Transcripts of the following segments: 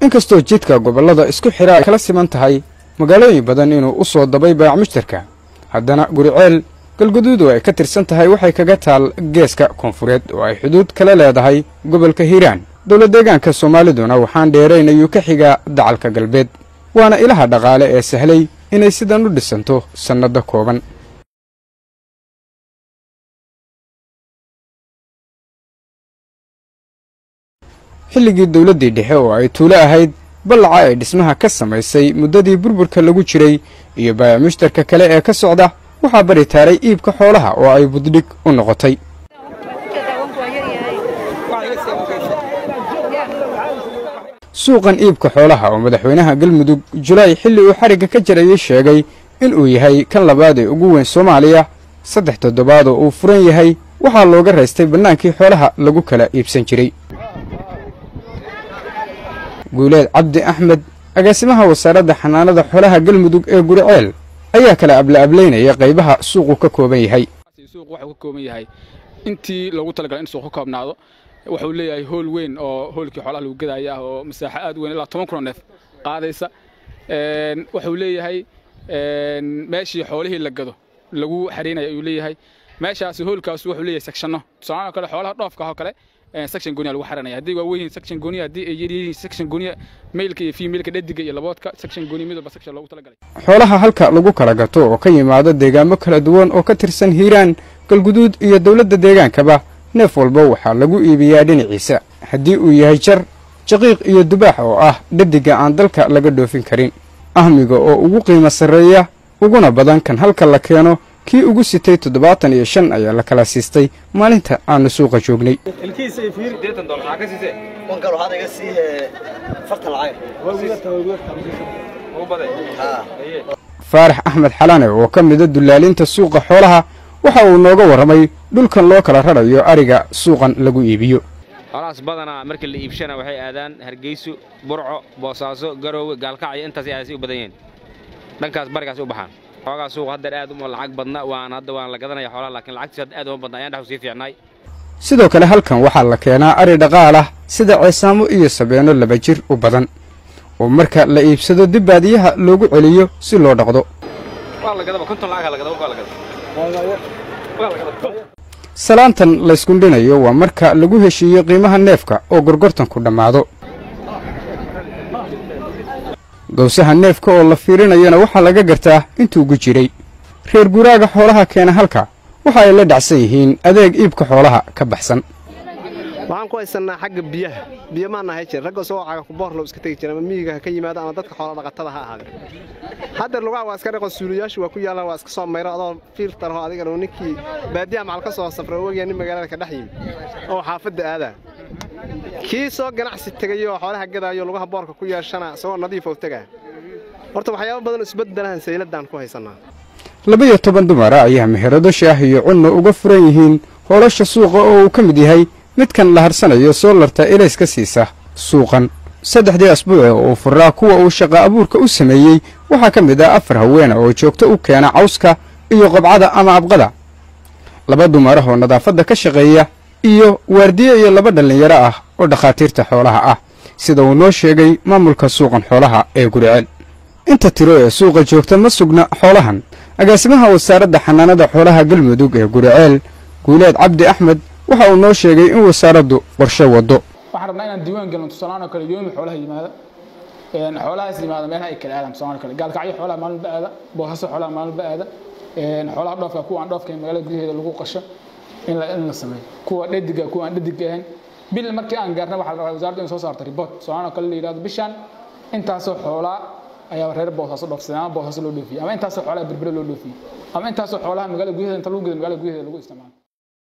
inkastoo jidka gobollada isku xidha ay kala siman tahay magaalooyin badan inuu u soo dabay baac mushtarka haddana guriceel galguduud oo ay ka tirsan tahay waxay kaga taal geeska koonfureed oo ay xuduud kala leedahay gobolka hiiraan dowlad deegaanka soomaaliduna waxaan dheerayn ayuu ka xigaa dacalka galbeed waana ilaha dhaqaale ee sahlay inay sidan u dhisanto sannado kooban xilligii dowladdii dhexe oo ay tuulo ahayd ballaca ay dhismaha ka samaysay muddadii burburka lagu jiray iyo baayac mushtarka kale ee ka socda waxaa bari taaray iibka xoolaha oo ay buddhig u noqotay suuqan iibka xoolaha oo madaxweynaha galmudug julaay xilli uu xarigga ka jarayay sheegay in uu yahay kan labaad ee ugu weyn soomaaliya saddex toddobaad oo uu furan yahay waxaa looga raystay bannaankii xoolaha lagu kala iibsan jiray guuleed cabdi axmed agaasimaha wasaaradda xanaanada xoolaha galmudug ee guriceel ayaa kala abla-ablaynaya qaybaha suuqu ka kooban yahay suuq waxuu ka kooban yahay intii loogu talagalay in suuq ka koobnaado wuxuu leeyahay hool weyn oo hoolkii xoolaha lagu gadaya ah oo masaaxo aad weyn ilaa toban kun oo neef qaadaysa wuxuu leeyahay meeshii xoolihii la gado lagu xariinaya ayuu leeyahay meeshaasi hoolkaas wuxuu leeyahay sekshanno tusaalaha kale xoolaha dhoofka oo kale section gooniya lagu xaranaya haddii waa weyn section gooniya haddii ay yar yihiin section gooniya mailka iyo female-ka dhadiga iyo laboodka section gooniya mid walba section loogu talagalay xoolaha halka lagu kala gato oo ka yimaado deegaamo kala duwan oo ka tirsan hiiraan galguduud iyo dowladda deegaankaba neef walba waxaa lagu iibiyaa dhinaciisa haddii uu yahay jar jaqiiq iyo dubaax oo ah dhadiga aan dalka laga dhoofin karin ahmiga oo ugu qiimo sarreeya uguna badan kan halka la keeno kii ugu sitay toddobaatan iyo shan ayaa la kala siistay maalinta aanu suuqa joognay faarax axmed xalane oo ka mida dulaalinta suuqa xoolaha waxa uu nooga warramay dhulkan loo kala rarayo ariga suuqan lagu iibiyo xoolahaas badanaa markii la iibshana waxay aadaan hargeyso burco boosaaso garoowe gaalkacyo intaasay aadasay u badan yihiin dhankaas barigaas u baxaan xoogaa suuq haddeer aad uma lacag badna waan hadda waan la gadanaya xoolaha laakiin lacagtiis hadda aad uma badna ayaan dhexu sii fiicnaay sidoo kale halkan waxaa la keenaa ari dhaqaal ah sida ceesaamo iyo sabeenno laba jir u badan oo marka la iibsado dib baadiyaha loogu celiyo si loo dhaqdo salaantan layskundhinayo waa marka lagu heshiiyo qiimaha neefka oo gorgortanku dhammaado gawsaha neefka oo la fiirinayana waxaa laga gartaa intuugu jiray reer guraaga xoolaha keena halka waxa ay la dhacsan yihiin adeeg iibka xoolaha ka baxsan waxaan ku haysannaa xagga biyaha biyo maana hay jir ragga soo caga kuboorlow iska tegi jira ama miyiga ha ka yimaado ama dadka xoola dhaqatada ha ahaade haddeer lugaha waa iska dhaqo suuliyaashu waa ku yaallaan waa iska soo mayro adoo fiiltarho adigana ninkii baadiyaha macal ka soo safra ogaya nin magaalada ka dhex yimi oo xaafadda aadaa kii soo ganacsi tegayoo xoolaha gadaayo lugaha boorka ku yeeshana isagoo nadiifow tegaa horta waxyaaba badan isbeddelahan sayladaan ku haysannaa laba-iyo toban dumara ayaa meherado shaah iyo cunno uga furan yihiin hoolasha suuqa oo uu ka mid yahay midkan la harsanayo soolarta elays ka siisa suuqan saddexdii asbuuce oo uu furaa kuwa uu shaqa abuurka u sameeyey waxaa ka mid ah afar haweena oo joogto u keena cawska iyo qobcada ama abqada laba dumarah oo nadaafadda ka shaqeeya iyo waardiye iyo laba dhallinyaro ah oo dhakhaatiirta xoolaha ah sida uu noo sheegay maamulka suuqan xoolaha ee guriceel inta tiro ee suuqa joogta ma sugna xoolahan agaasimaha wasaaradda xanaanada xoolaha galmudug ee guriceel guuleed cabdi axmed waxa uu noo sheegay in wasaaraddu qorshe waddo waxaan rabnaa inaan diiwaan gelno tusaalahaan oo kale yoomi xoolaha yimaada xoolahaas yimaada meelaha ay kala aadaan tusaalahaan kale gaalkacyo xoolaha maalinba aada boosaso xoolaha maalinba aada xoolaha dhoofka kuwa aan dhoofka magaalada gudaheeda lagu qasho in la in la sameeyo kuwa dhadiga kuwa aan dhadig ahayn bil markii aan gaarna waxaa la rabaa wasaaraddu in soo saarto report tusaalahaan oo kale la yidhahdo bishaan intaasoo xoolaa ayaa reer boosaaso dhoofsaday ama boosaaso loo dhoofiyey ama intaasoo xoolaha berbere loo dhoofiyey ama intaasoo xoolaha magaalada gudaheeda inta lagu geda magaalada gudaheeda lagu isticmaalo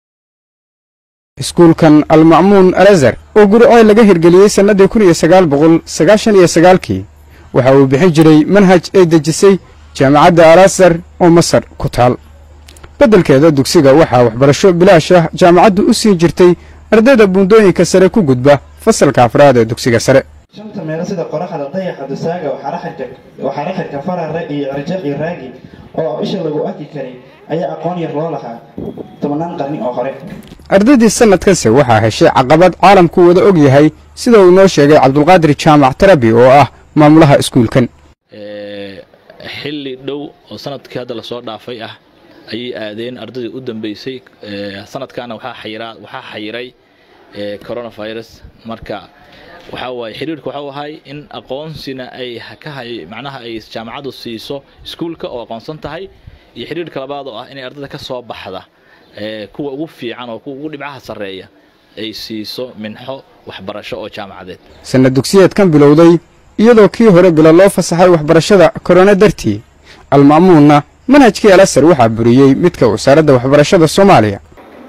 iskuulkan alma'muun alazar oo guriceel laga hirgeliyey sannadii kun iyo sagaal boqol sagaashan iyo sagaalkii waxa uu bixin jiray manhaj ay dejisay jaamacadda alasar oo masar ku taal beddelkeeda dugsiga waxaa waxbarasho bilaash ah jaamacaddu u siin jirtay ardayda buundooyinka sare ku gudba fasalka afraad ee dugsiga sare shanta meelo sida qoraxda dayaxa dusaaga waxaara xirka farare iyo cirjaq iyo raagi oo isha lagu arki karay ayaa aqoon yar loo lahaa tobannaan qarni oo hore ardaydii sannadkanse waxaa heshay caqabad caalamku wada og yahay sida uu noo sheegay cabdulqaadir jaamac tarabi oo ah maamulaha iskuulkan xilli dhow oo sanadkii hadda lasoo dhaafay ah ayay aadeen ardaydii u dambeysay sanadkaana waxaa xayiray coronavirus marka waxaa waaye xiriirka waxau ahay in aqoonsina ay kahay macnaha ay jaamacaddu siiso iskuulka oo aqoonsan tahay iyo xiriirka labaad oo ah inay ardayda ka soo baxda kuwa ugu fiican oo kuwa ugu dhibcaha sarreeya ay siiso minxo waxbarasho oo jaamacadeed sanad dugsiyeedkan bilowday iyadoo kii hore bilo loo fasaxay waxbarashada korona dartii alma'muunna manhajkii alasar waxaa buriyey midka wasaaradda waxbarashada soomaaliya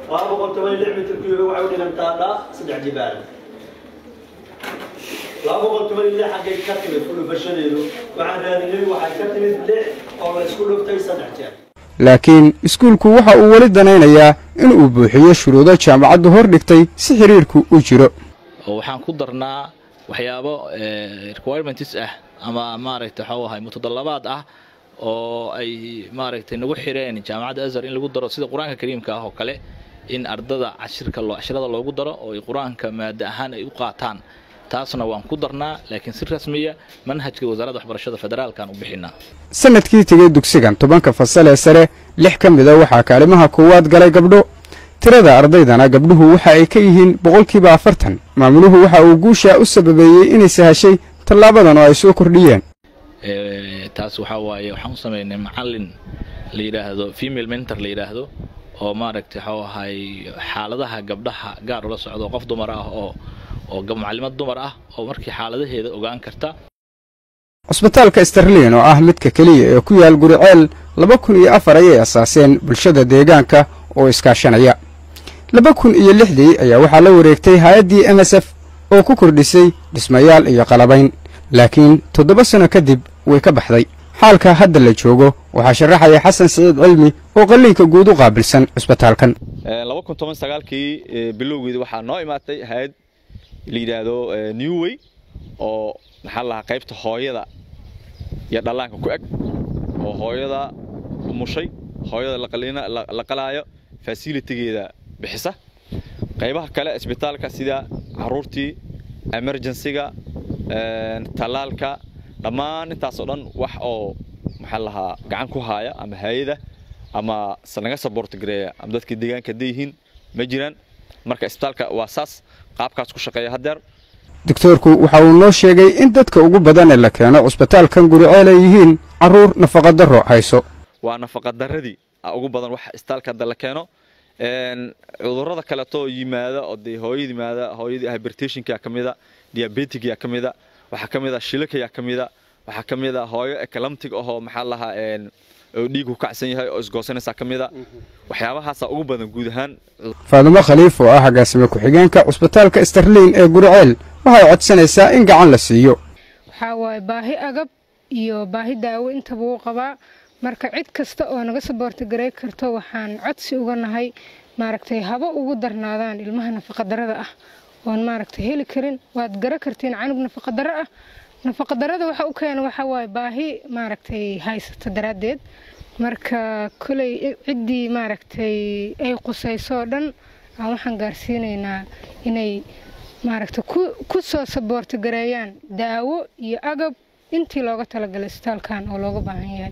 xaggay ka timid fulufashadeedu waxaan raadinay waxay ka timid lix oo la isku dhuftay saddex jeer laakiin iskuulku waxa uu weli danaynayaa in uu buuxiyo shuruudo jaamacaddu hor dhigtay si xidhiirku u jiro oo waxaan ku darnaa waxyaabo requirements ah ama maaragtay waxau ahay mutadalabaad ah oo ay maaragtay nagu xireen jaamacadda azhar in lagu daro sida qur-aanka kariimka ah oo kale in ardada cashirka cashirada loogu daro oo ay qur-aanka maada ahaan ay u qaataan taasna waan ku darnaa laakiin si rasmiya manhajka wasaaradda waxbarashada federaalkaan u bixinaa sanadkii tegey dugsigan tobanka fasal ee sare lix ka mida waxaa kaalimaha koowaad galay gabdho tirada ardaydana gabdhuhu waxa ay ka yihiin boqolkiiba afartan maamuluhu waxa uu guushaa u sababeeyey inay sahashay tallaabadan oo ay soo kordhiyeen taas waxaa waaye waxaan u samaynay macallin la yidhaahdo female mentor la yidhaahdo oo maaragtay waxau ahay xaaladaha gabdhaha gaar ula socdo qof dumar ah oo oo macallimad dumar ah oo markii xaaladaheeda ogaan karta cusbitaalka starlin oo ah midka keliya ee ku yaal guriceel laba kun iyo afar ayay asaaseen bulshada deegaanka oo iskaashanaya laba kun iyo lixdii ayaa waxaa la wareegtay hay-addii m s f oo ku kordhisay dhismayaal iyo qalabayn laakiin toddoba sanno kadib way ka baxday xaalka hadda la joogo waxaa sharaxaya xasan siciid cilmi oo qalliinka guud u qaabilsan cusbitaalkan laba kun toban sagaalkii bilowgeeda waxaa noo imaatay hay-ad la yidhaahdo newway oo maxaa lahaa qaybta hooyada iyo dhallaanka ku eg oo hooyada umushay hooyada la qalaayo fasilitigeeda bixisa qaybaha kale isbitaalka sida caruurtii emergensiga tallaalka dhammaan intaasoo dhan wax oo maxaa lahaa gacan ku haaya ama hay-ada ama naga saboortgareeya ama dadka deegaanka hadday yihiin ma jiraan marka isbitaalka waa saas qaabkaas ku shaqeeya haddeer doktoorku waxa uu noo sheegay in dadka ugu badan ee la keeno cusbitaalkan guriceel ay yihiin carruur nafaqadarro hayso waa nafaqadaradii ugu badan waxa isbitaalka hadda la keeno cudurrada kaleeto yimaada oo dee hooyada yimaada hooyadii hybertationka ka mida diabeticya ka mida waxaa ka mida shilakayaa ka mida waxaa ka mida hooyo eclamtic ahoo maxaa lahaa oo dhiigu kacsan yahay oo isgoosanaysaa ka mida waxyaabahaasaa ugu badan guud ahaan faadumo khaliif oo ah agaasime ku-xigeenka cusbitaalka starliin ee guriceel waxay codsanaysaa in gacan la siiyo waxaa waaye baahi agab iyo baahi daawo intaba uu qabaa marka cid kasta oo naga saboortigaray karto waxaan codsi uga nahay maaragtay haba ugu darnaadaan ilmaha nafaqadarada ah oon maaragtay heli karin waad gara kartiin canug nafaqadaro ah nafaqadarada waxa u keena waxaa waaye baahi maaragtay haysata daraaddeed marka koley ciddii maaragtay ay qusaysoo dhan aan waxaan gaarsiinaynaa inay maaragtay ku soo saboortigareeyaan daawo iyo agab intii looga talagalay isbitaalkan oo looga baahan yahay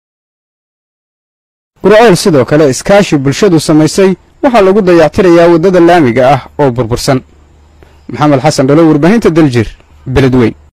gurceel sidoo kale iskaashi bulshadu samaysay waxaa lagu dayactirayaa waddada laamiga ah oo burbursan maxamed xasan dhalo warbaahinta daljir beledweyn